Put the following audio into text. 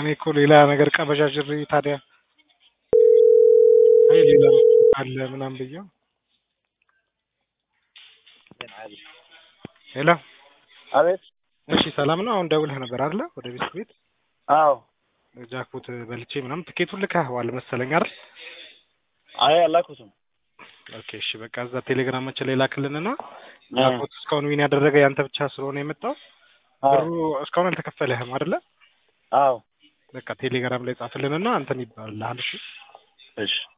እኔ እኮ ሌላ ነገር ቀበዣዥሬ ታዲያ አይ ሌላ አለ ምናምን ብዬው ሄሎ አቤት። እሺ ሰላም ነው። አሁን ደውለህ ነበር አይደለ? ወደ ቤት ቤት አዎ። ጃክፖት በልቼ ምናምን ትኬቱን ልከኸዋል መሰለኝ አይደል? አይ አላኩትም። ኦኬ እሺ በቃ እዛ ቴሌግራማችን ላይ ላክልንና ጃክፖት እስካሁን ዊን ያደረገ ያንተ ብቻ ስለሆነ የመጣው ብሩ እስካሁን አልተከፈለህም አይደለ? አዎ። በቃ ቴሌግራም ላይ ጻፍልንና አንተን ይባልልሃል። እሺ እሺ